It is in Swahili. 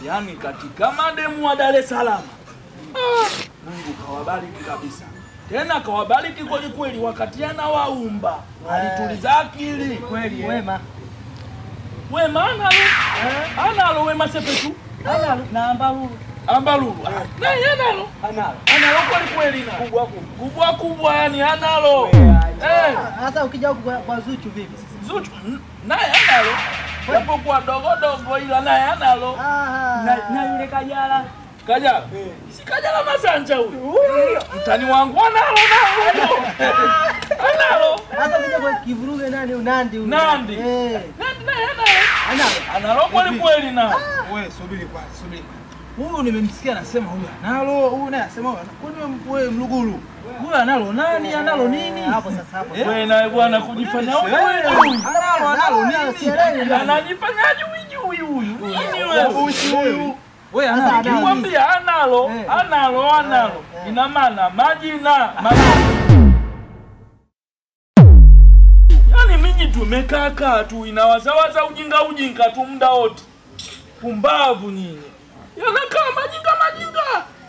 yaani katika mademu wa Dar es Salaam ah, Mungu kawabariki kabisa, tena kawabariki kweli kweli, wakati anawaumba alituliza akili Kweli wema. wema analo analo wema sepetu Ana namba huu. ambalulu naye analo Analo. analo kweli kweli na kubwa kubwa kubwa, yani analo eh. Sasa ukija huku kwa, kwa Zuchu vipi sasa? Zuchu n- naye analo japokuwa dogo dogo, ila naye analo Ah. na yule Kajala Kajala si Kajala Masanja huyu mtani wangu analo nalo analo Sasa ukija kwa kivuruge nani unandi huyu? Nandi. Eh. Nandi naye analo Analo. analo kweli kweli na Wewe subiri kwanza, subiri. Huyu nimemsikia anasema huyu analo, huyu naye anasema huyu analo. Kwani wewe mluguru? Huyu analo nani? Analo nini? Hapo sasa hapo. wewe naye bwana kujifanya huyu huyu Analo, analo nini? Sielewi. anajifanya jui jui huyu nini wewe Uchi huyu. Wewe Sasa analo. analo. Nikwambia analo Eh. analo analo Eh. ina maana majina majina Yaani miji tumekaa kaa tu inawazawaza ujinga ujinga tu muda wote. Pumbavu nyinyi. Yanakaa majinga majinga.